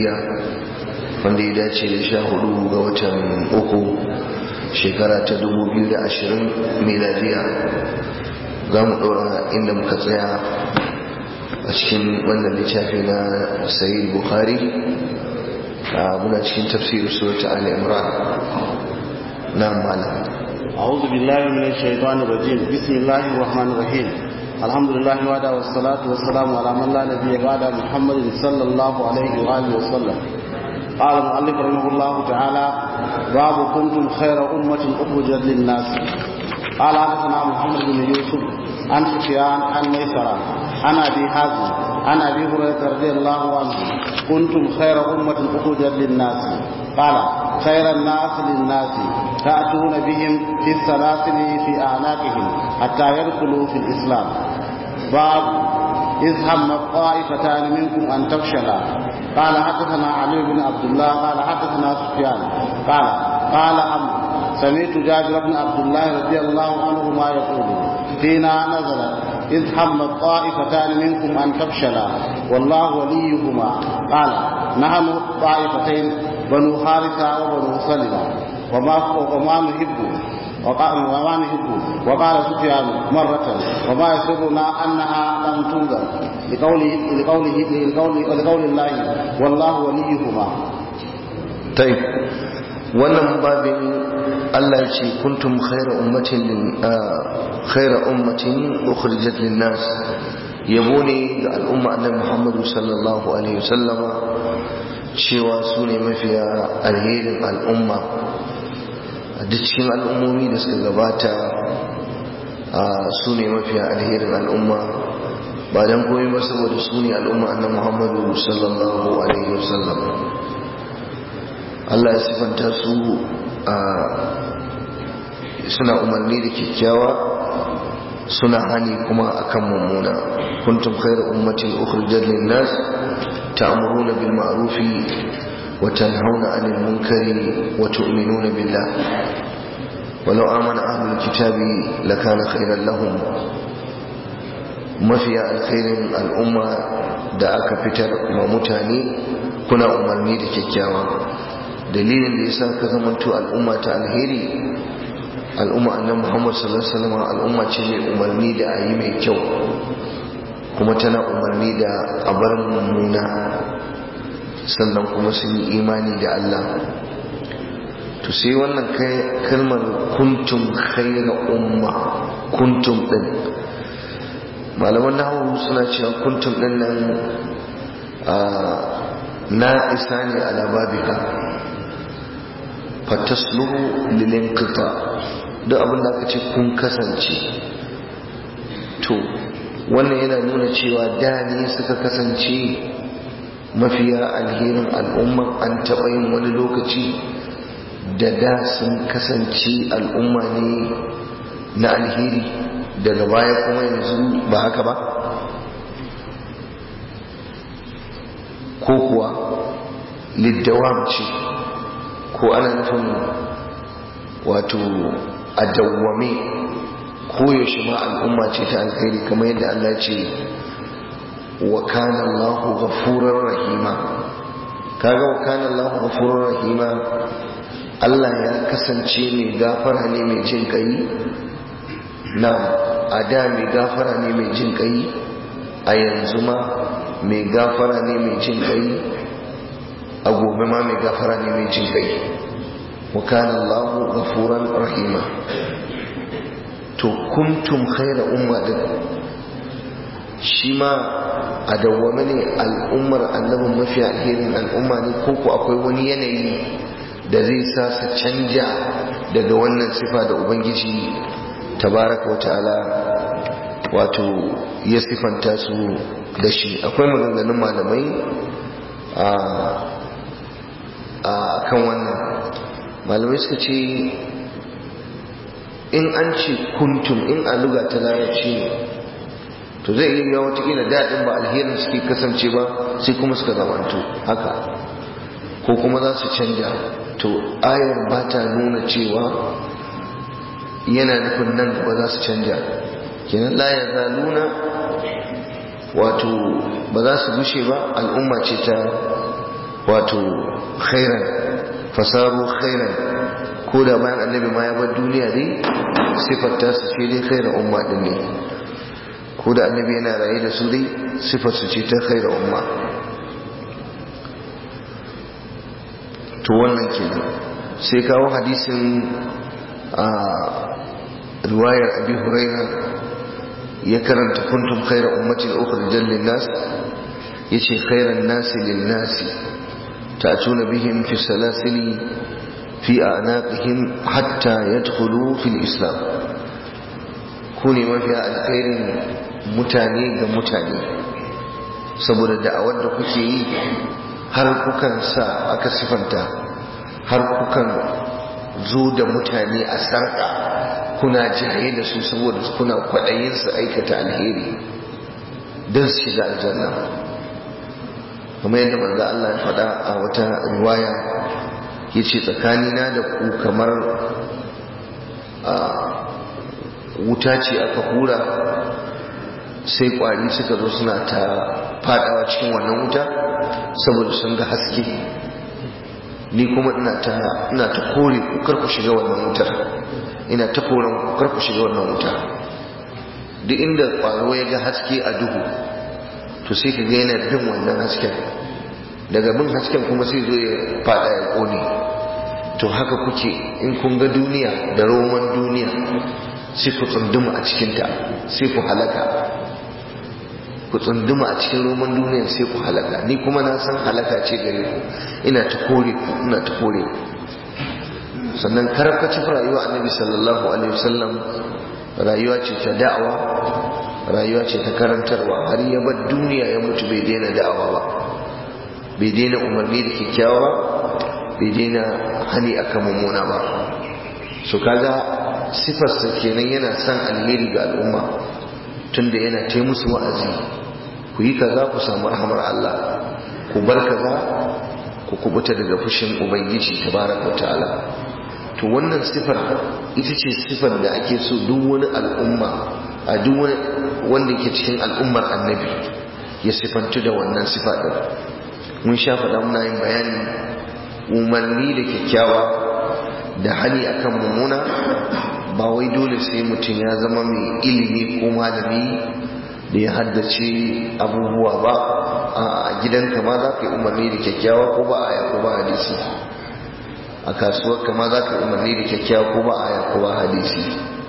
hijiriya wanda ya dace da sha hudu ga watan uku shekara ta dubu biyu da ashirin miladiya za mu ɗora inda muka tsaya a cikin wannan littafi na sayi bukhari muna cikin tafsirin surata ali imran na malam أعوذ بالله من الشيطان الرجيم بسم الله الرحمن الرحيم الحمد لله وعلى والصلاة والسلام على من لا نبي بعد محمد صلى الله عليه وآله وسلم قال المؤلف رحمه الله تعالى باب كنتم خير أمة أخرجت للناس قال حدثنا محمد بن يوسف عن سفيان عن ميسرة عن أبي حازم عن أبي هريرة رضي الله عنه كنتم خير أمة أخرجت للناس قال خير الناس للناس تأتون بهم في السلاسل في أعناقهم حتى يدخلوا في الإسلام باب إذ هم الطائفتان منكم أن تفشلا قال حدثنا علي بن عبد الله قال حدثنا سفيان قال قال عمرو سمعت جابر بن عبد الله رضي الله عنهما يقول فينا نزلت إذ هم الطائفتان منكم أن تفشلا والله وليهما قال نحن طائفتين بنو حارثة وبنو سلمة وما وما نحب وما نحب وقال سفيان مرة وما يسرنا أنها لم تنزل لقوله لقوله لقوله لقول الله والله وليهما طيب wannan babin Allah ya ce kuntum khaira ummatin khaira ummatin ukhrijat lin-nas yabo ne ga al'umma annabi Muhammadu sallallahu alaihi wasallama cewa su ne mafiya alherin al'umma a duk cikin al'ummomi da suka gabata su ne mafiya alherin al'umma ba don komai ba saboda su ne al'umma annabi Muhammadu sallallahu alaihi wasallam Allah ya sifanta su suna umarni da kyakkyawa suna hani kuma akan mummuna kuntum khairu ummatin ukhrijat lin-nas ta'muruna bil ma'rufi wa tanhauna 'anil munkari wa tu'minuna billah ولو آمن أهل الكتاب لكان خيرا لهم mafiya alkhairin al'umma da aka fitar ma mutane kuna umarni da kyakkyawa dalilin da yasa ka zamanto al'umma ta alheri al'umma annabi Muhammad sallallahu alaihi wasallam al'umma ce mai umarni da ayi mai kyau kuma tana umarni da abar mummuna sannan kuma sun yi imani da Allah to sai wannan kalmar kuntum khayra umma kuntum din malaman nahawu suna cewa kuntum din nan na isa ne ala babika fatasluhu lilinqita duk abin da aka ce kun kasance to wannan yana nuna cewa da ne suka kasance mafiya alherin al'umma an taɓa yin wani lokaci da da sun kasance al'umma ne na alheri daga baya kuma yanzu ba haka ba ko kuwa liddawam ce ko ana nufin wato a dawwame koyaushe ma al'umma ce ta alkhairi kamar yadda Allah ce wa kana Allahu ghafurur rahima kaga wa kana Allahu ghafurur rahima Allah ya kasance mai gafara ne mai jin kai na a da mai gafara ne mai jin kai a yanzu ma mai gafara ne mai jin kai a gobe ma mai gafara ne mai jin kai wa kana Allahu ghafuran rahima to kuntum khayra umma din shi ma a dawwame ne al'ummar annabin mafi alherin al'umma ne ko ko akwai wani yanayi da zai sa su canja daga wannan sifa da ubangiji tabaraka wa ta'ala wato ya sifanta su da shi akwai maganganun malamai a kan wannan malamai suka ce in an ce kuntum in a luga ta larabci ne to zai iya yawa watakila daɗin ba alherin suke kasance ba sai kuma suka zamanto haka ko kuma za su canja to ayar ba ta nuna cewa yana nufin nan gaba za su canja kenan la ya zaluna wato ba za su gushe ba al'umma ce ta wato khairan fasaru khairan ko da bayan annabi ma ya bar duniya dai sifar ta su ce dai khairan umma din ne ko da annabi yana raye da su dai sifar su ce ta khairan umma to wannan kenan sai kawo hadisin a riwayar abi huraira ya karanta kuntum khairan ummatin ukhrijat lin nas yace khairan nasi lin nasi ta'tuna bihim fi salasili fi a'naqihim hatta yadkhulu fil islam ku ne mafiya alkhairin mutane ga mutane saboda da'awar da kuke yi har kukan sa aka sifanta har kukan zo da mutane a sarƙa kuna jaye da su saboda kuna kwaɗayin su aikata alheri don su shiga aljanna kuma yadda manzo Allah ya faɗa a wata riwaya ya ce tsakanina da ku kamar wuta ce aka hura sai ƙwari suka zo suna ta faɗawa cikin wannan wuta saboda sun ga haske ni kuma ina ta ina ta kore ku kar ku shiga wannan wutar ina ta koren ku kar ku shiga wannan wuta duk inda ƙwaro ya ga haske a duhu to sai ka ga yana bin wannan hasken daga bin hasken kuma sai zo ya fada ya kone to haka kuke in kun ga duniya da roman duniya sai ku tsunduma a cikinta sai ku halaka ku tsunduma a cikin roman duniya sai ku halaka ni kuma na san halaka ce gare ku ina ta kore ku ina ta kore ku sannan karkacin rayuwa annabi sallallahu alaihi wasallam rayuwa ce ta da'awa rayuwa ce ta karantarwa har ya bar duniya ya mutu bai daina da'awa ba bai daina umarni da kyakkyawa ba bai daina hani akan mummuna ba so kaga sifarsa kenan yana son alheri ga al'umma tunda yana ta musu wa'azi ku yi kaza ku samu rahamar Allah ku bar kaza ku kubuta daga fushin ubangiji tabaraka ta'ala to wannan sifar ita ce sifar da ake so duk wani al'umma a duk wani wanda ke cikin al'ummar annabi ya sifantu da wannan sifa din mun sha faɗa muna yin bayani umarni da kyakkyawa da hali akan mummuna ba wai dole sai mutum ya zama mai ilimi ko malami da ya haddace abubuwa ba a gidanka ma za ka yi umarni da kyakkyawa ko ba aya ko ba hadisi a kasuwar kama za ka yi umarni da kyakkyawa ko ba aya ko ba hadisi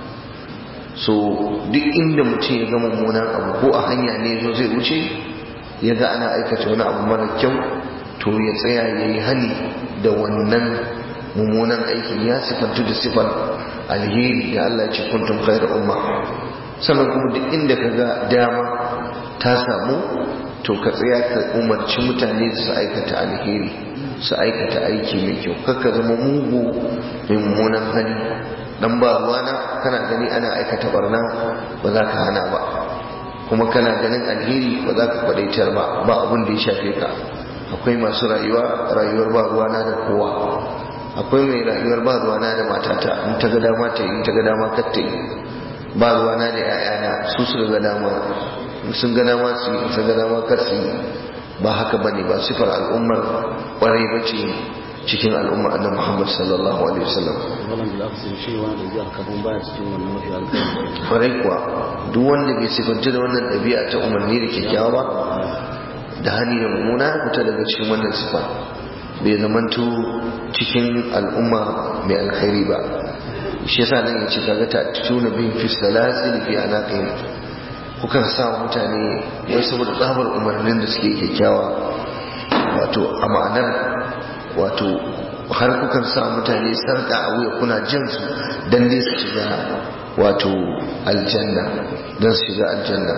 so duk inda mutum ya ga mummunan abu ko a hanya ne zo zai wuce ya ga ana aikata wani abu mara kyau to ya tsaya ya yi hani da wannan mummunan aikin ya sifantu da sifar alheri da Allah ya ce kuntum khairu umma sannan kuma duk inda ka ga dama ta samu to ka tsaya ka umarci mutane su aikata alheri su aikata aiki mai kyau kakka zama mugu mai mummunan hali dan ba ruwana kana gani ana aikata barna ba za ka hana ba kuma kana ganin alheri ba za ka kwadaitar ba ba abin da ya shafe ka akwai masu rayuwa rayuwar ba ruwana da kowa akwai mai rayuwar ba ruwana da matata in ta ga dama ta yi in ta ga dama kar ta yi ba ruwana da 'ya'yana su su ga dama sun ga dama su yi sun ga dama kar su yi ba haka bane ba sifar al'ummar kwarai ba ce cikin al'ummar annabi Muhammad sallallahu alaihi wasallam wannan da aka san shi wani da biyar kafin baya cikin wannan mafi alƙawari kwarai kuwa duk wanda bai sifanci da wannan ɗabi'a ta umarni da kyakkyawa ba da hani da mummuna ya fita daga cikin wannan sifa bai zamanto cikin al'umma mai alkhairi ba shi yasa nan yace kaga ta tuna bin fi salasil fi anaqihim kukan sa mutane wai saboda tsabar umarnin da suke kyakkyawa wato a ma'anar wato har kukan sa mutane sarka a wuya kuna jin su dan dai su shiga wato aljanna dan su shiga aljanna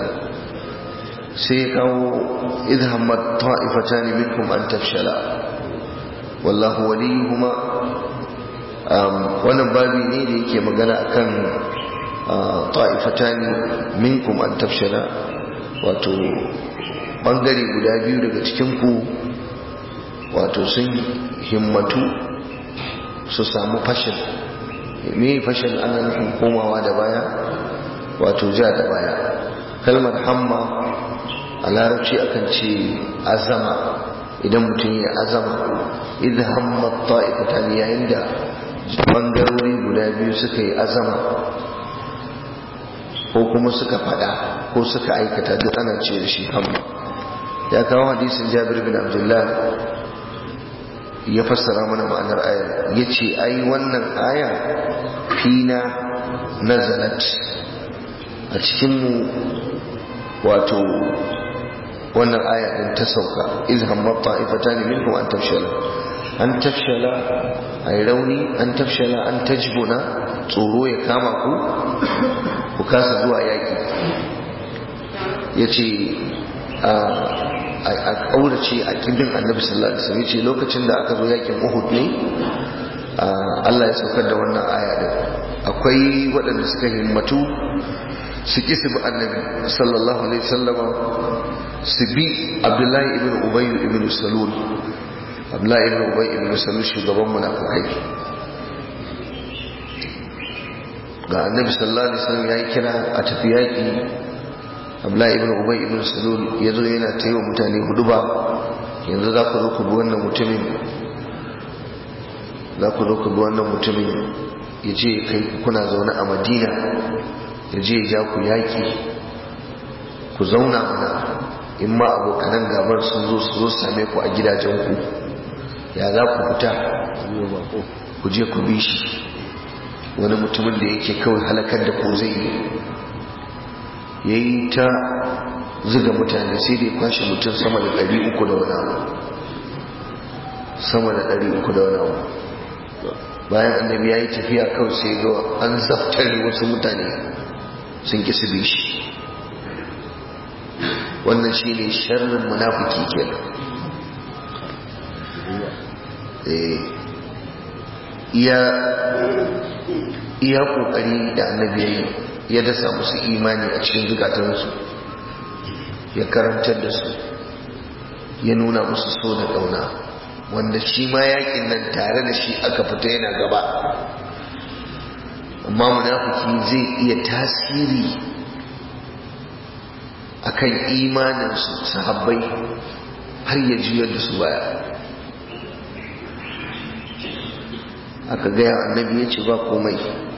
sai ya kawo idhammat ta'ifatan minkum an tafshala wallahu waliyuhuma wannan babi ne da yake magana akan ta'ifatani minkum an tafshala wato bangare guda biyu daga cikinku wato sun himmatu su samu fashin me fashin ana nufin komawa da baya wato ja da baya kalmar hamma a larabci akan ce azama idan mutum ya azama idan hammat ta'ifatan yayin da bangarori guda biyu suka yi azama ko kuma suka fada ko suka aikata duk ana ce da shi hamma ya kawo hadisin jabir bin abdullah ya fassara mana ma'anar ayar ya ce ai wannan aya fina nazalat a cikinmu wato wannan aya din ta sauka iz hammat ta'ifatan minkum an tafshala an tafshala ay rauni an tafshala an tajbuna tsoro ya kama ku ku kasa zuwa yaki yace a kaurace a kibin annabi sallallahu alaihi wasallam yace lokacin da aka zo yakin Uhud ne Allah ya saukar da wannan aya din akwai waɗanda suka himmatu su ƙi su bi annabi sallallahu alaihi sallama su bi abdullahi ibn ubayyu ibn salul abdullahi ibn ubayyu ibn salul shugaban munafukai ga annabi sallallahu alaihi wasallam ya yi kira a tafi yaƙi abdullahi ibn ubayyu ibn salul ya zo yana ta yi wa mutane hudu ba yanzu za ku zo ku bi wannan mutumin za ku zo ku bi wannan mutumin ya je kai kuna zaune a madina ya je ya ja ku yaƙi ku zauna mana in ma abokanan gabar sun zo su zo same ku a gidajenku ya za ku fita ku je ku bi shi wani mutumin da yake kawai halakar da ku zai yi ya yi ta zuga mutane sai da ya kwashe mutum sama da ɗari uku da wani abu sama da ɗari uku da wani abu bayan annabi ya yi tafiya kawai sai ga an zaftare wasu mutane sun ƙi su bi shi wannan shi ne sharrin munafiki kenan iya ƙoƙari da annabi ya yi ya dasa musu imani a cikin zukatansu ya karantar da su ya nuna musu so da ƙauna wanda shi ma yakin nan tare da shi aka fita yana gaba amma munafiki zai iya tasiri akan imaninsu sahabbai har ya juyar da su baya aka gaya annabi ya ce ba komai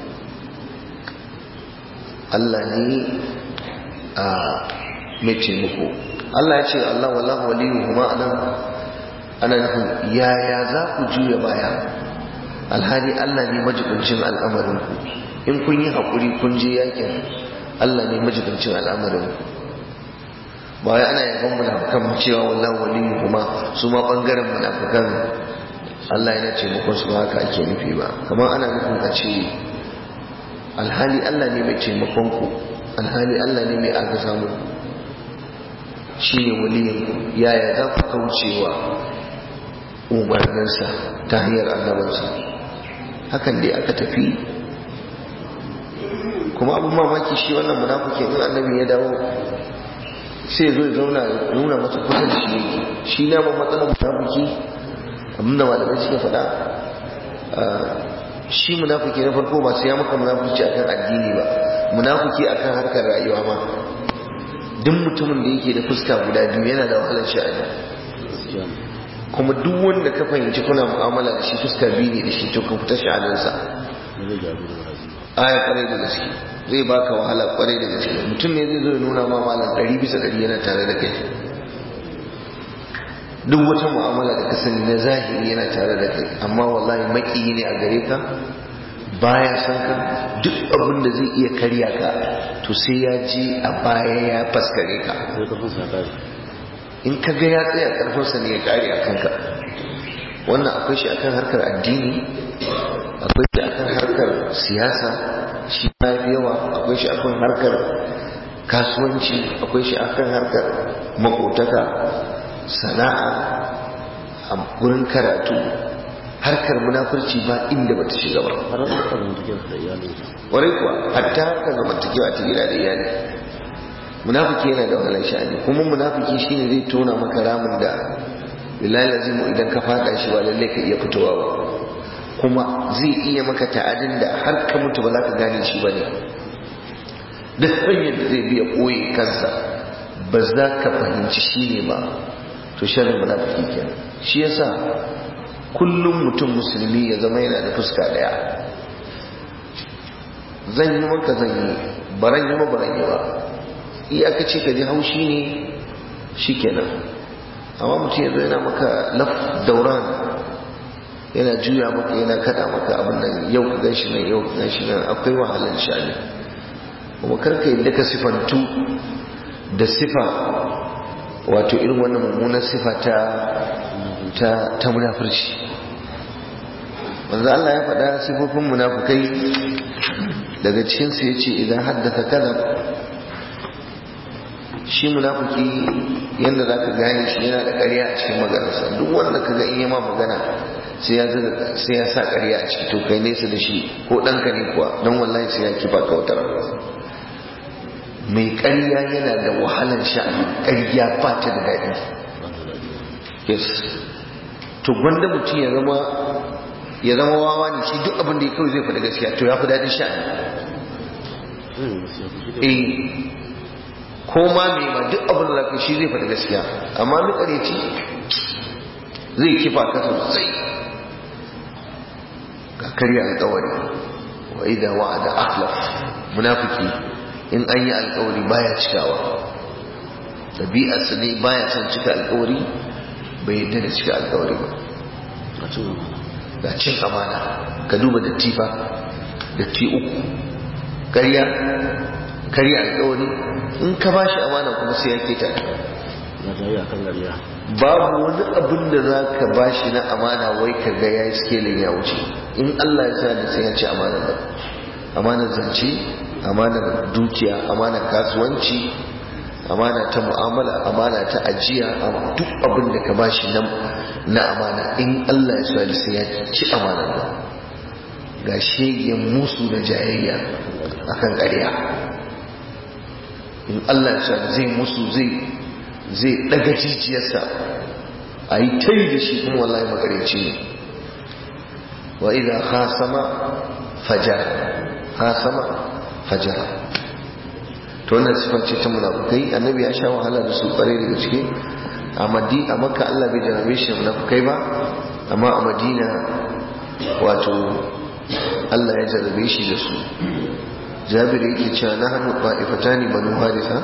Allah ne a mai taimako Allah ya ce Allah wallahu waliyu kuma anan ana nufin yaya za ku juya baya alhali Allah ne majibincin al'amarinku in kun yi haƙuri kun je yakin Allah ne majibincin al'amarinku ba wai ana yaban munafukan cewa wallahu waliyu kuma su ma bangaren munafukan Allah yana ce muku su haka ake nufi ba kamar ana nufin a ce alhali Allah ne mai taimakon ku alhali Allah ne mai agaza muku shine waliyin yaya za ku kaucewa umarninsa ta hanyar annabinsa hakan dai aka tafi kuma abin mamaki shi wannan munafiki in annabi ya dawo sai zo ya zauna nuna masa kusa da shi yake shi na ban matsalar munafiki abin da malamai suke faɗa shi munafiki na farko ba sai ya maka munafiki akan addini ba munafiki akan harkar rayuwa ma duk mutumin da yake da fuska guda biyu yana da wahalar sha'ani kuma duk wanda ka fahimci kuna mu'amala da shi fuska biyu ne da shi to ka fita sha'aninsa aya kwarai da gaske zai baka wahala kwarai da gaske mutum ne zai zo ya nuna ma malam ɗari bisa ɗari yana tare da kai duk wata mu'amala da ka sani na zahiri yana tare da kai amma wallahi maƙiyi ne a gare ka baya san ka duk abin da zai iya karya ka to sai ya je a baya ya faskare ka in ka ga ya tsaya karfinsa ne ya kare a kanka wannan akwai shi akan harkar addini akwai shi akan harkar siyasa shi ya fi yawa akwai shi akan harkar kasuwanci akwai shi akan harkar makotaka sana'a a gurin karatu harkar munafurci ba inda bata shiga ba warai kuwa hatta harkar zamantakewa ta gida da iyali munafiki yana da wahalar sha'ani kuma munafiki shine zai tona maka ramin da billahi lazimu idan ka fada shi ba lalle ka iya fitowa ba kuma zai iya maka ta'adin da har ka mutu ba za ka gane shi ba ne duk hanyar da zai biya koyi kansa ba za ka fahimci shi ne ba to sharrin munafiki kenan shi yasa kullum mutum musulmi ya zama yana da fuska daya zan yi maka zan yi baran yi ma baran yi ba iyakaci ka ji haushi ne shikenan amma mutum ya zo yana maka laf dauran yana juya maka yana kada maka abin nan yau ka gan shi nan yau ka gan shi nan akwai wahalar shani kuma karka yadda ka sifantu da sifa wato irin wannan mummunar sifa ta ta ta munafurci manzo Allah ya faɗa sifofin munafukai daga cikin su yace idan haddatha kadhab shi munafuki yanda zaka gane shi yana da ƙarya a cikin maganarsa duk wanda kaga in ma magana sai ya sai ya sa ƙarya a ciki to kai nesa da shi ko ɗanka ne kuwa don wallahi sai ya kifa ka wata mai ƙarya yana da wahalar sha'ani ƙarya ba ta da daɗi yes to gwanda mutum ya zama ya zama wawa ne shi duk abin da ya kawai zai faɗi gaskiya to ya fi daɗin sha'ani eh ko ma mai ma duk abin da zaka shi zai faɗi gaskiya amma mai ƙareci zai kifa ka sosai ga karya alƙawari wa idan wa'ada akhlaf munafiki in an yi alkawari baya cikawa ɗabi'arsa ne baya son cika alkawari bai yadda da cika alkawari ba ga cin amana ka duba datti fa datti uku karya karya alkawari in ka ba shi amana kuma sai ya keta babu wani abin da za ka ba shi na amana wai ka ga ya yi skelin ya wuce in allah ya sa da sai ya ci amana ba amanar zance amanar dukiya amanar kasuwanci amana ta mu'amala amana ta ajiya duk abin da ka bashi na amana in Allah ya swali sai ya ci amanar ba ga shegen musu da jayayya akan ƙarya in Allah ya swali zai musu zai zai daga jijiyarsa a yi ta da shi kuma wallahi makareci ne wa idan khasama fajar khasama fajara to wannan sifar ce ta munafukai annabi ya sha wahala da su kware daga ciki a madi a makka Allah bai jarabe shi munafukai ba amma a madina wato Allah ya jarabe shi da su jabir yake cewa na hannu ta'ifatani banu harisa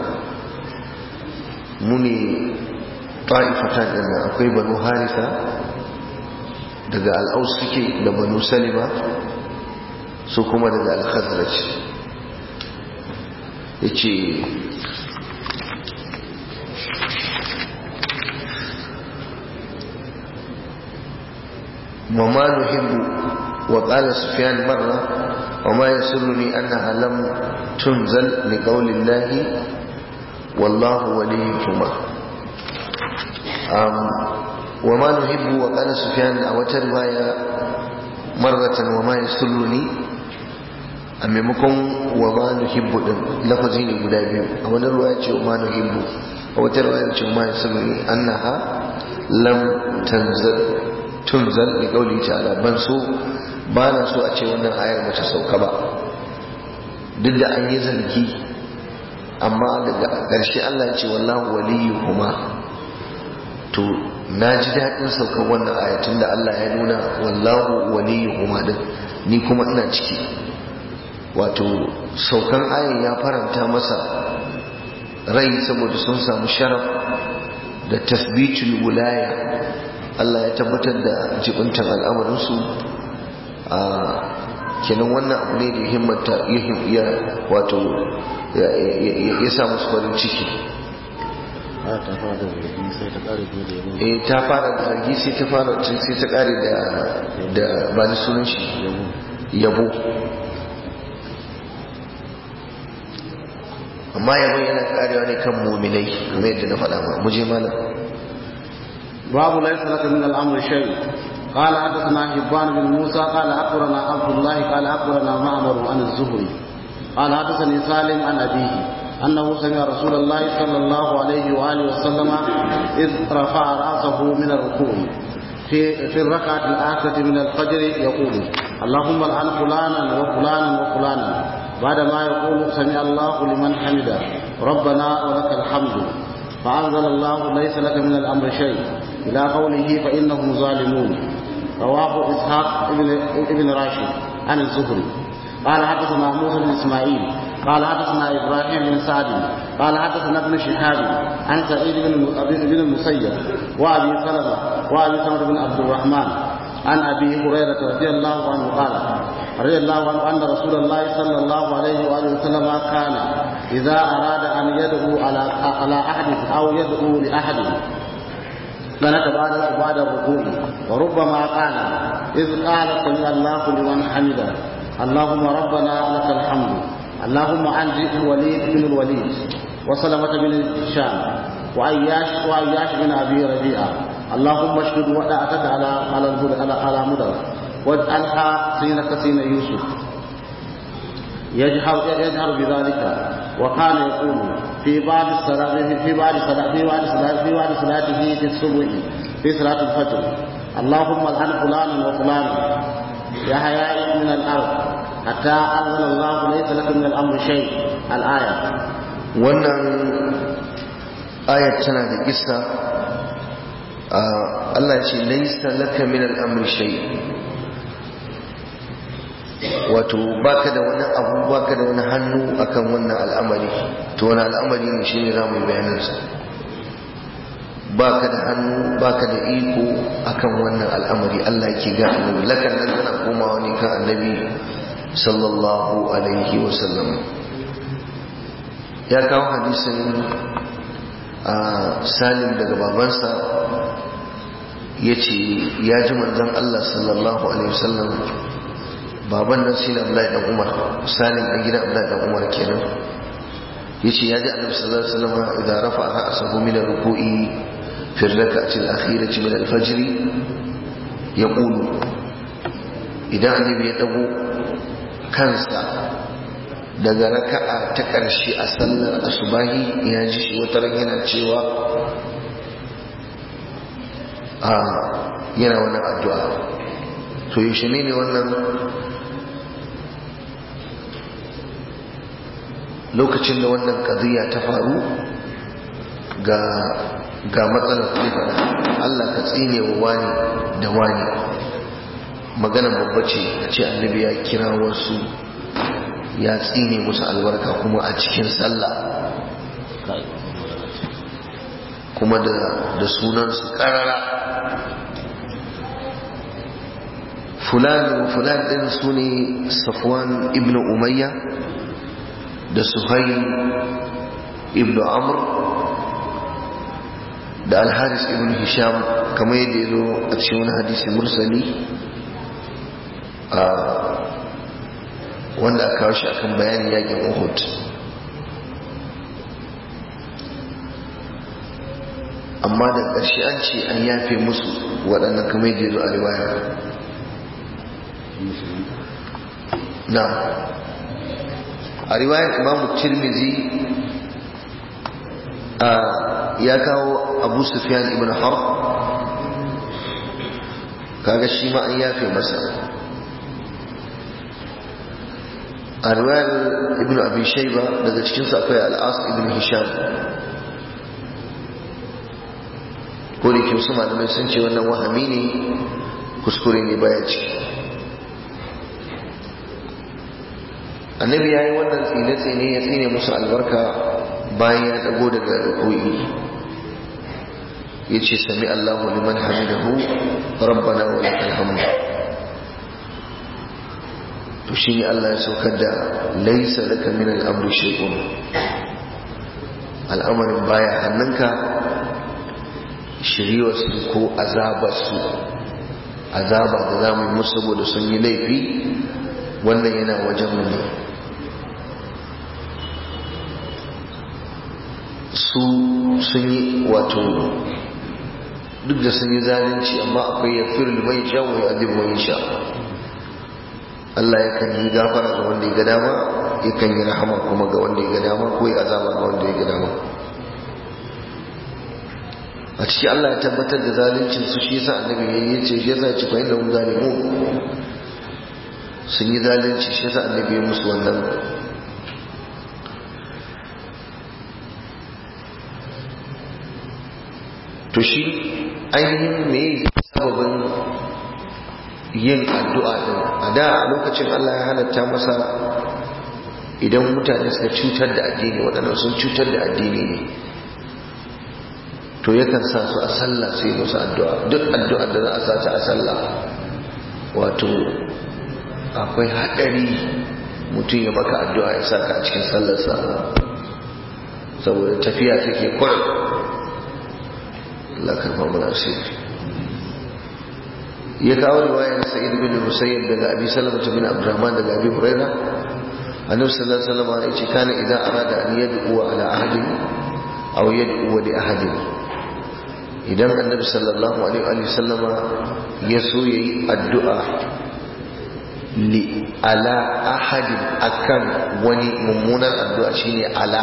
mu ne ta'ifatan din nan akwai banu harisa daga al'aus suke da banu salima su kuma daga al-khazraj ya ce وما نحب وقال سفيان مرة وما يسرني أنها لم تنزل لقول الله والله وليهما وما نحب وقال سفيان أو رواية مرة وما يسرني a maimakon wa ma nuhibbu din lafazi ne guda biyu a wani ruwa ce wa ma nuhibbu a wata ruwa ce wa ma yasmuni annaha lam tanzal tunzal li qawli ta'ala ban so ba na so a ce wannan ayar bata sauka ba duk da an yi zargi amma daga ƙarshe Allah ya ce wallahu waliyuhuma to na ji daɗin saukar wannan ayatun da Allah ya nuna wallahu waliyuhuma din ni kuma ina ciki wato saukan ayin ya faranta masa rai saboda sun samu sharaf da tasbitul wulaya Allah ya tabbatar da jibintan al'amarinsu a kenan wannan abu ne da himmata ya wato ya sa musu farin ciki eh ta fara da zargi sai ta fara sai ta kare da da ba ni sunan shi yabo amma yabon yana karewa ne kan muminai kamar yadda na faɗa ma muje malam باب ليس لك من الامر شيء قال حدثنا حبان بن موسى قال اخبرنا عبد الله قال اخبرنا معمر عن الزهري قال حدثني سالم عن ابيه انه سمع رسول الله صلى الله عليه واله وسلم اذ رفع راسه من الركوع في في الركعه الاخره من الفجر يقول اللهم العن فلانا وفلانا وفلانا بعدما يقول سمع الله لمن حمده ربنا ولك الحمد فأنزل الله ليس لك من الأمر شيء إلى قوله فإنهم ظالمون رواه إسحاق ابن, ابن راشد عن الزهري قال حدثنا موسى بن إسماعيل قال حدثنا إبراهيم بن سعد قال حدثنا ابن شهاب عن سعيد بن بن المسيب وأبي سلمة وأبي سلمة بن عبد الرحمن عن أبي هريرة رضي الله عنه قال رضي الله عنه أن رسول الله صلى الله عليه وآله وسلم كان إذا أراد أن يدعو على على أحد أو يدعو لأحد كانت بعد بعد الركوع وربما قال إذ قال سمع الله لمن حمده اللهم ربنا لك الحمد اللهم أنجي الوليد بن الوليد وسلمة بن هشام وأياش وأياش بن أبي ربيعة اللهم اشهد ودعتك على على على على مدر واجعلها سينك سين يوسف يجهر يجهر بذلك وكان يقول في بعض الصلاة في بعض صلاة في بعض صلاة في بعض صلاته في الصبح في صلاة الفجر اللهم العن فلانا وفلانا يا حياء من الأرض حتى أنزل الله ليس لك من الأمر شيء الآية wannan ayat tana da kissa Allah ya ce laisa laka min al-amri shay wato baka da wani abu baka da wani hannu akan wannan al'amari to wani al'amari ne shine zamu yi bayanin sa baka da hannu baka da iko akan wannan al'amari Allah yake ga annabi lakan nan tana komawa ne kan annabi sallallahu alaihi wa sallam ya kawo hadisin a salim daga babansa ya ce ya ji manzan Allah sallallahu alaihi wasallam baban nan shi ne Abdullahi dan Umar salim dan gidan Abdullahi dan Umar kenan ya ce ya ji annabi sallallahu alaihi wasallam idan rafa ra'sahu min ar-ruku'i fi ar-rak'ati al-akhirati min al-fajr yaqulu idan annabi ya dago kansa daga raka'a ta ƙarshe a sallar asubahi ya ji shi wata yana cewa a yana wannan addu'a to yaushe ne ne wannan lokacin da wannan ƙaziyya ta faru ga ga matsalar kuɗi Allah ka tsine wa wani da wani maganar babba ce a ce annabi ya kira wasu ya tsine musu albarka kuma a cikin sallah kuma da da sunansu karara fulan fulan din su ne safwan ibn umayya da suhail ibn amr da alharis ibn hisham kamar yadda ya zo a cikin wani hadisi mursali a wanda aka kawo shi akan bayanin yakin Uhud amma da ƙarshe an ce an yafe musu waɗannan kamar da zo a riwaya na a riwayar imamu tirmizi ya kawo abu sufyan ibn harb kaga shi ma an yafe masa a riwayar ibn abin shaiba daga cikinsu akwai al'as ibn hisham ko da ke wasu malamai sun ce wannan wahami ne kuskure ne baya ciki annabi ya yi wannan tsine-tsine ya tsine musu albarka bayan ya dago daga rukuyi ya ce sami allahu liman hamidahu rabbana wa lakal hamd to shi ne Allah ya saukar da laisa laka min al'amri shay'un al'amarin baya hannunka shiriwarsu ko azabarsu azaba da za mu yi musu saboda sun yi laifi wannan yana wajen mu ne su sun yi wato duk da sun yi zalunci amma akwai ya fi mai sha wa ya mai sha Allah yakan yi gafara ga wanda ya ga dama yakan yi rahama kuma ga wanda ya ga dama ko ya azaba ga wanda ya ga dama a ciki Allah ya tabbatar da zaluncin su shi yasa annabi ya yi ce shi yasa ci fa inna hum zalimun sun yi zalunci shi yasa annabi ya musu wannan to shi ainihin me sababin yin addu'a din a da a lokacin Allah ya halatta masa idan mutane suka cutar da addini waɗannan sun cutar da addini ne to yakan sa su a sallah sai musu addu'a duk addu'a da za a sa ta a sallah wato akwai haɗari mutum ya maka addu'a ya saka a cikin sallarsa saboda tafiya take kwarar Allah karfa mana asiri ya kawo riwayar sa'id bin musayyib daga abi salama bin abdurrahman daga abi huraira annabi sallallahu alaihi wasallam ya ce kana idan arada an yad'u ala ahadin aw yad'u li ahadin idan annabi sallallahu alaihi wasallam ya so yayi addu'a li ala ahadin akan wani mummunan addu'a shine ala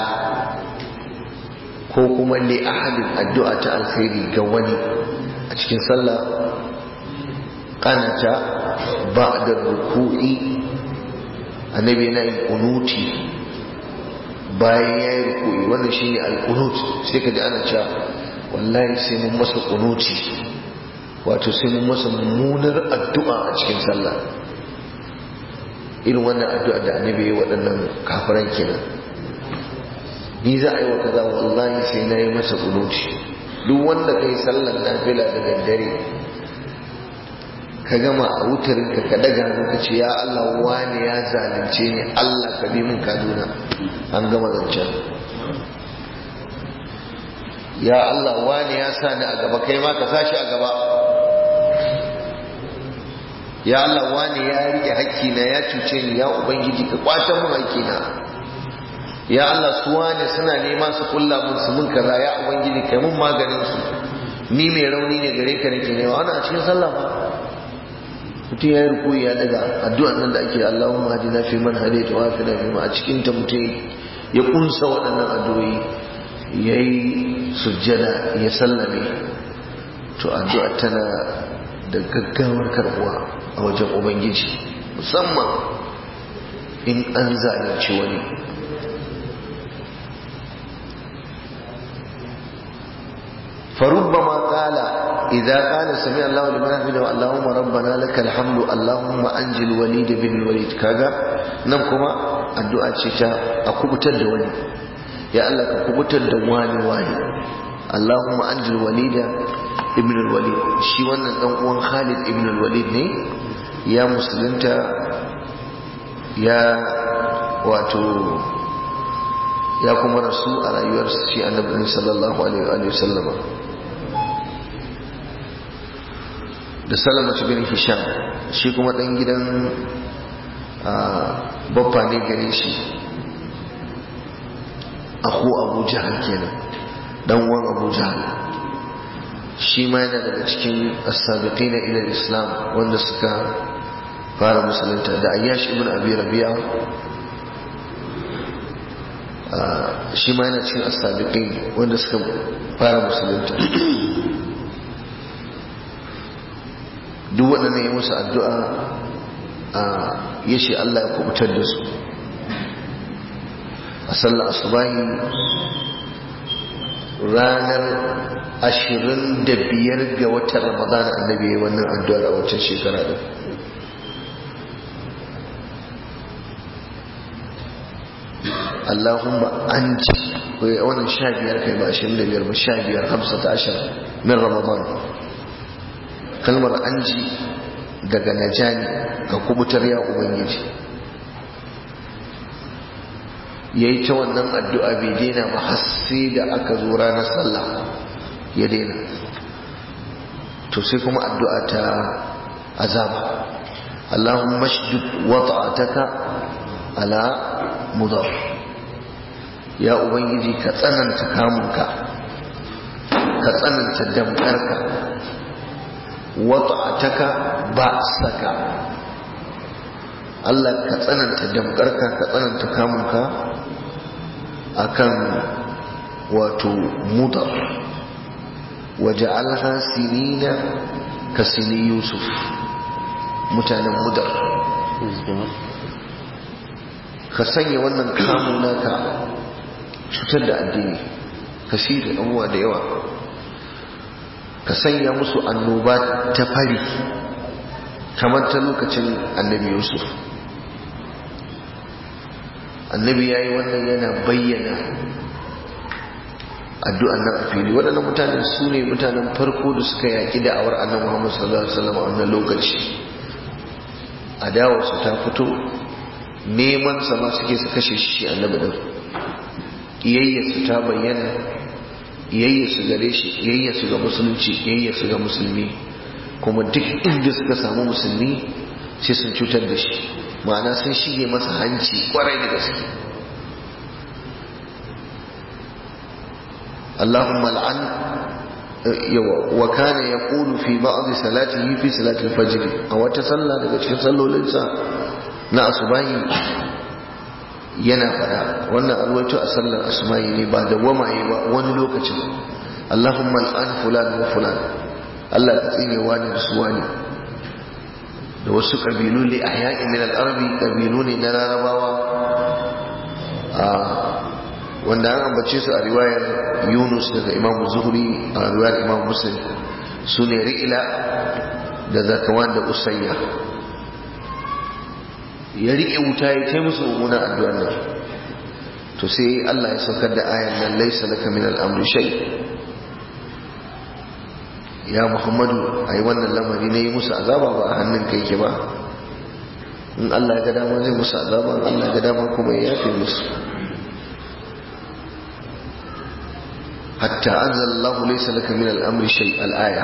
ko kuma li ahadin addu'a ta alkhairi ga wani a cikin sallah kanata ba'da ruku'i annabi yana yin kunuti bayan ya yi ruku'i wannan shine al-qunut sai ka ji ana cewa wallahi sai mun masa kunuti wato sai mun masa mummunar addu'a a cikin sallah irin wannan addu'a da annabi ya yi waɗannan kafiran kenan ni za a yi wa kaza wallahi sai na yi masa kunuti duk wanda kai sallar nafila da daddare ka gama a wutarin ka ka daga ka ce ya Allah wani ya zalunce ni Allah ka bi min kaduna an gama zancen ya Allah wani ya sa ni a gaba kai ma ka sa shi a gaba ya Allah wani ya rike hakkina ya cuce ni ya ubangiji ka kwatan mun hakkina ya Allah su wani suna nema su kulla mun su mun kaza ya ubangiji kai mun maganin su ni mai rauni ne gare ka nake nema ana a cikin sallah ba mutum ya yi rukuyi ya daga addu'an nan da ake Allahumma hadina fi man hadaita wa fi fi ma a cikin ta mutum ya kunsa waɗannan addu'o'i yayi sujjada ya sallame to addu'a tana da gaggawar karbuwa a wajen ubangiji musamman in an zalunci wani فربما قال إذا قال سمع الله لمن حمده اللهم ربنا لك الحمد اللهم أنجي الوليد بن الوليد كذا نمكما الدعاء تشتا أكبت الدواني يا الله كبت الدواني واني اللهم أنجي الوليد ابن الوليد شي wannan dan uwan Khalid ibn al-Walid ne ya musulunta ya wato ya kuma rasu a rayuwar shi annabi sallallahu alaihi wa sallama da salamatu bin hisham shi kuma dan gidan babba ne gare shi aku abu jahal kenan dan uwan abu jahal shi ma yana daga cikin as-sabiqina ila islam wanda suka fara musulunta da ayyash ibn abi rabi'a shi ma yana cikin as-sabiqin wanda suka fara musulunta duk waɗannan ya musu addu'a a yashi Allah ya kubutar da su a sallar asubahi ranar ashirin da biyar ga watan ramadana annabi ya wannan addu'ar a wancan shekara da Allahumma an ji wannan sha biyar kai ba ashirin da biyar ba sha biyar hamsa ta ashirin min ramadana kalmar an ji daga najani ga kubutar ya ubangiji ya yi ta wannan addu'a bai daina ba hasse da aka zo ranar sallah ya daina to sai kuma addu'a ta azaba Allahun mashdud wata'ataka ala mudar ya ubangiji ka tsananta kamunka ka tsananta damkarka wata'ataka ba saka Allah ka tsananta damkarka ka tsananta kamunka akan wato mudar waje alha sinina ka sini yusuf mutanen mudar ka sanya wannan kamu naka cutar da addini ka da abubuwa da yawa ka sanya musu annoba ta fari kamar ta lokacin annabi yusuf annabi ya yi wannan yana bayyana addu'an nan a fili waɗannan mutanen su ne mutanen farko da suka yaƙi da'awar annan muhammadu sallallahu alaihi wasallam a wannan lokaci adawarsu ta fito neman sama suke su kashe shi annabi ɗin ƙiyayyarsu ta bayyana ƙiyayyarsu gare shi ƙiyayyarsu ga musulunci ƙiyayyarsu ga musulmi kuma duk inda suka samu musulmi sai sun cutar da shi ma'ana sun shige masa hanci kwarai da gaske Allahumma al'an wa kana yaqulu fi ba'd salatihi fi salati al-fajr a wata sallah daga cikin sallolinsa na asubahi yana fada wannan alwaito a sallar asubahi ne ba da wamaye ba wani lokacin Allahumma al'an fulan wa fulan Allah ka tsine wani da su wani da wasu ƙabilu ne a yaƙin min al'arabi ƙabilu ne na larabawa wanda an ambace su a riwayar yunus daga imam zuhri a riwayar imam muslim su ne ri'ila da zakawan da usayya ya riƙe wuta ya kai musu mummunan addu'ar nan to sai allah ya saukar da ayan nan laisa laka min al'amri shay ya muhammadu a yi wannan lamari na yi musu azaba ba a hannun kai ke ba in allah ga dama zai musu azaba in allah ga dama kuma ya yafe musu hatta anzal Allah laysa laka min al-amri shay al-aya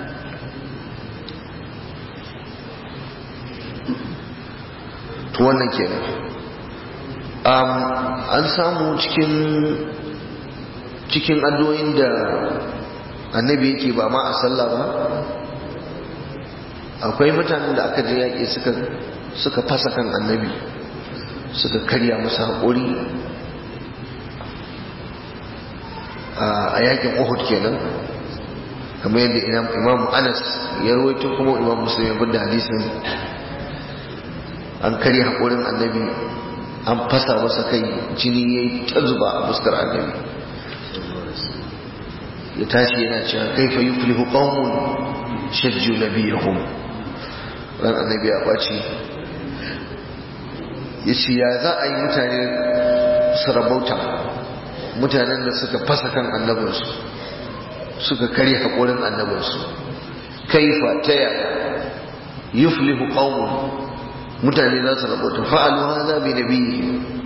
to wannan kenan um, an samu cikin cikin addu'o'in da annabi yake ba ma a sallah ba akwai mutanen da aka je yaƙi suka suka fasa kan annabi suka karya masa haƙuri a yaƙin uhud kenan kamar yadda imam anas ya rawaito kuma imam muslim ya da hadisin an karya haƙurin annabi an fasa masa kai jini ya yi ta zuba a fuskar annabi ya tashi yana cewa kaifa yuflihu qaumun shajju nabiyahum ran annabi ya baci yace ya za a yi mutane su rabauta mutanen da suka fasa kan annabinsu suka kare haƙurin annabinsu kaifa ta yaya yuflihu qaumun mutane za su rabauta fa'alu hadha bi nabiyyi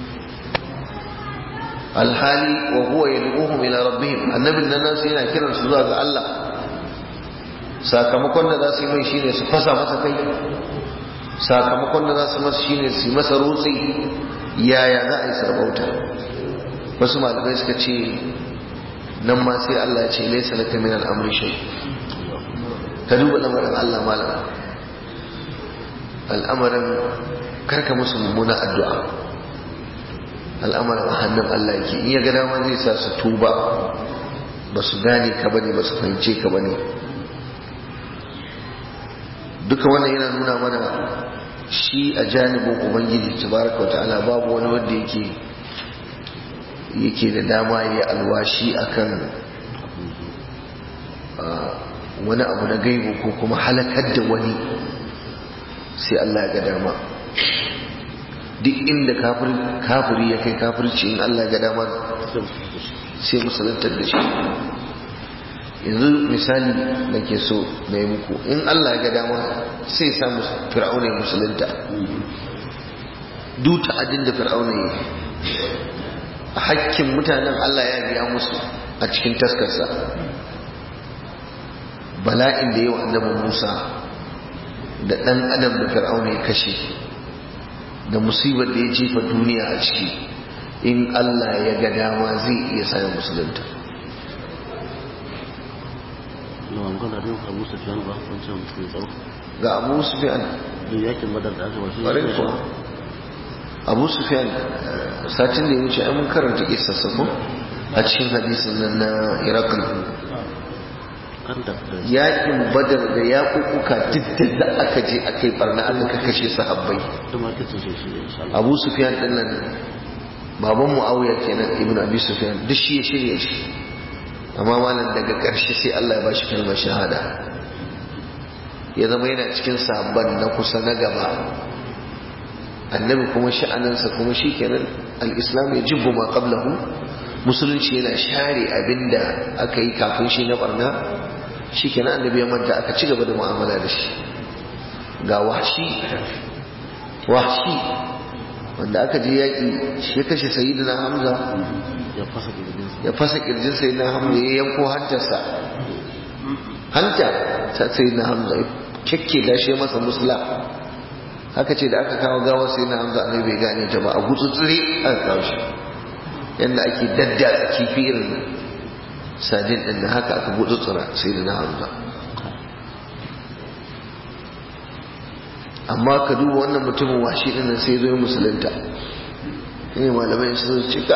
alhali wa huwa yad'uhum ila rabbihim annabin nan nasu yana kiran su zuwa ga Allah sakamakon da za su yi mai shine su fasa masa kai sakamakon da za su masa shine su yi masa rutsi yaya za a yi sarbauta wasu malamai suka ce nan ma sai Allah ya ce laysa laka min al-amri shay ka duba lamarin Allah malam al'amarin karka musu mummuna addu'a al'amarin a hannun Allah yake in ya ga dama zai sa su tuba ba su gane ka bane ba su fahimce ka bane duka wannan yana nuna mana shi a janibin ubangiji tabaraka wa ta'ala babu wani wanda yake yake da dama ya alwashi akan wani abu na gaibu ko kuma halakar da wani sai Allah ya ga dama duk inda kafiri ya kai kafirci in Allah ga dama sai musulantar da shi yanzu misali da ke so na yi muku in Allah ga dama sai samu fir'auna ya musulunta duk ta'adin da fir'auna ya a hakkin mutanen Allah ya biya musu a cikin taskarsa bala'in da yawa annabi Musa da ɗan adam da fir'auna ya kashe da musibar da ya jefa duniya a ciki in Allah ya ga dama zai iya sa musulunta ga abu sufiyan yakin badar da aka wasu ƙwarai kuwa abu sufiyan satin da ya wuce ai mun karanta kisa sako a cikin hadisin nan na irakul yakin badar da ya kukuka duk da aka je aka yi barna aka kashe sahabbai abu sufiyan din nan baban mu'awiyar kenan ibn abi sufiyan duk shi ya shirya shi amma malam daga ƙarshe sai Allah ya ba shi kalmar shahada ya zama yana cikin sabon na kusa na gaba annabi kuma sha'aninsa kuma shi kenan al'islam ya jibbu ma qablahu musulunci yana share abinda aka yi kafin shi na barna shi kenan annabi ya manta aka ci gaba da mu'amala da shi ga washi washi wanda aka je yaƙi shi ya kashe sayyidina hamza ya fasa kirjin sayyidina hamza ya yanko hantarsa hanta ta sayyidina hamza ya kekke da shi masa musula haka ce da aka kawo gawar sayyidina hamza annabi bai gane ta ba a gutsutsure aka kawo shi yadda ake dadda kifi irin sadin din da haka aka gutsutsura sayyidina hamza amma ka duba wannan mutumin washi din nan sai zo ya musulunta ne malamai su zo ce ka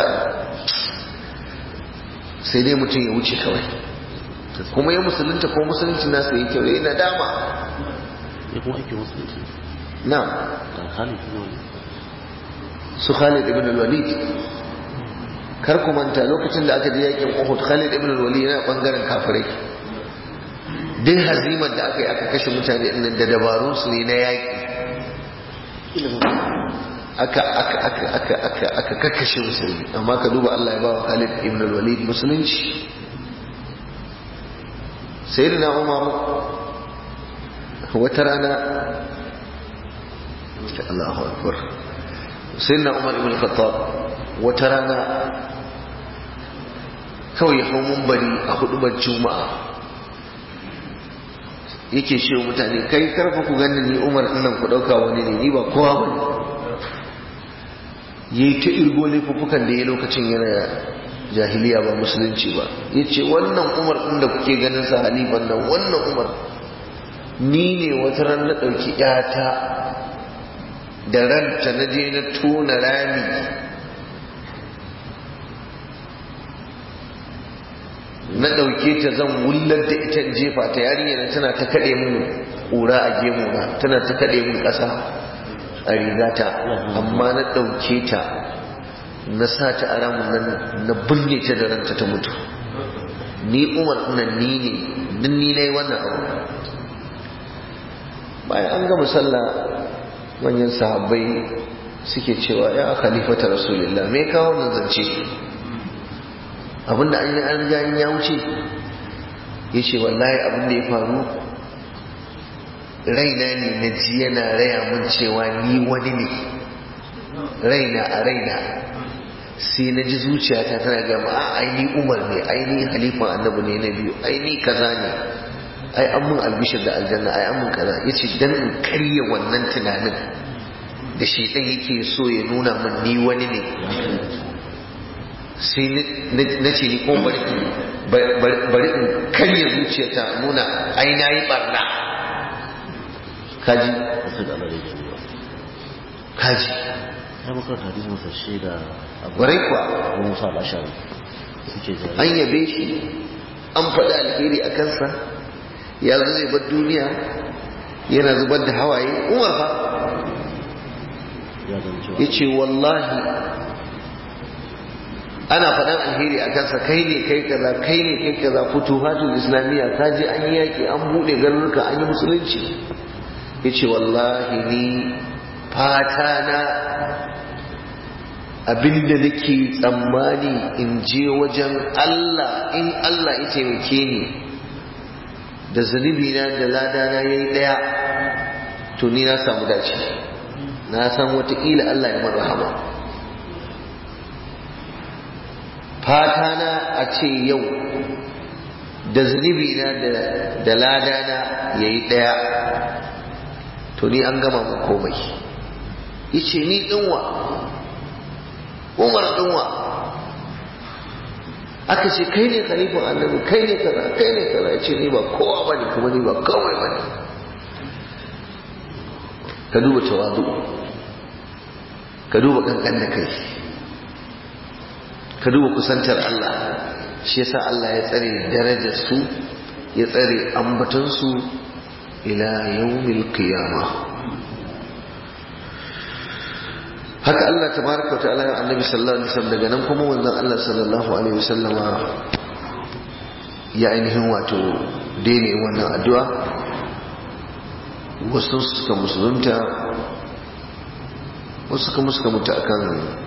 sai dai mutum ya wuce kawai kuma ya musulunta ko musulunci nasa yi kyau yayi nadama ya kuma ake musulunci na da Khalid ibn Walid su Khalid ibn al-Walid kar ku manta lokacin da aka je yakin Uhud Khalid ibn al-Walid yana bangaren kafirai duk hazimar da aka yi aka kashe mutane ɗin da dabarun su ne na yaƙi aka aka aka aka aka aka kakkashe musulmi amma ka duba Allah ya bawa Khalid ibn al-Walid musulunci sayyidina Umar wata rana Allahu akbar sayyidina Umar ibn al-Khattab wata rana kawai hau bari a hudubar juma'a yake ce mutane kai karfa ku gani ni umar nan ku dauka wani ne ni ba kowa ba ne yayi ta irgo laifuffukan da ya lokacin yana jahiliya ba musulunci ba yace wannan umar din da kuke ganin sa halifan nan wannan umar ni ne wata ran na dauki yata da ranta na je na tona rami na ɗauke ta zan wullar da ita in jefa ta yarinya tana ta kaɗe mun ƙura a gemuna tana ta kaɗe mun ƙasa a rigata amma na ɗauke ta na sa ta a ramin nan na binne ta da ranta ta mutu ni umar nan ni ne duk ni na yi wannan abu bayan an gama sallah manyan sahabbai suke cewa ya khalifata rasulillah me kawo nan zance abinda an yi an riga in ya wuce ya ce wallahi abinda ya faru raina ne na ji yana raya mun cewa ni wani ne raina a raina sai na ji zuciyata tana gama a aini umar ne aini halifan annabi ne na biyu aini kaza ne ai an mun albishir da aljanna ai an mun kaza ya ce dan in karya wannan tunanin da shi ɗan yake so ya nuna min ni wani ne sai na ce ni ko bari in karya zuciyata nuna ai na yi barna kaji wasu da Allah ya gani ba kaji ya makaranta hadisin sa shi da abu warai kuwa Abu Musa al-Ashari suke jari an yabe shi an faɗi alheri a kansa ya zo zai bar duniya yana zubar da hawaye umar fa ya zama cewa ya ce wallahi ana faɗan alheri a kansa kai ne kai kaza kai ne kai kaza futuhatul islamiyya ka je an yi yaƙi an buɗe garuruka an yi musulunci ya ce wallahi ni fata na abinda nake tsammani in je wajen Allah in Allah ya taimake ni da zunubi na da ladana ya yi ɗaya to ni na samu dace na san watakila Allah ya marhama fata na a ce yau da zunubi na da ladana ya yi ɗaya to ni an gama mu komai yace ni ɗinwa umar ɗinwa aka ce kai ne khalifin annabi kai ne kaza kai ne kaza ya ce ni ba kowa bane kuma ni ba kawai bane ka duba tawadu ka duba kankan da kai ka duba kusantar Allah shi yasa Allah ya tsare darajar su ya tsare ambaton su ila yawmil qiyamah haka Allah tabaraka wa ta'ala ya annabi sallallahu alaihi wasallam daga nan kuma wanzan Allah sallallahu alaihi wasallama ya ainihin wato daina wannan addu'a wasu suka musulunta wasu kuma suka mutu akan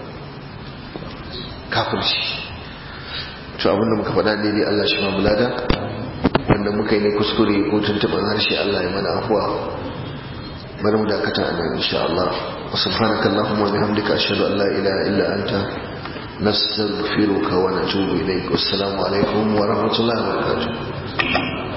kafirci to abinda muka faɗa daidai Allah shi ma bulada wanda muka yi ne kuskure ko tuntuɓar harshe Allah ya mana afuwa bari mu dakata a nan insha Allah wa subhanaka allahumma wa bihamdika ashhadu an la ilaha illa anta nastaghfiruka wa natubu ilaik wassalamu alaikum wa rahmatullahi wa barakatuh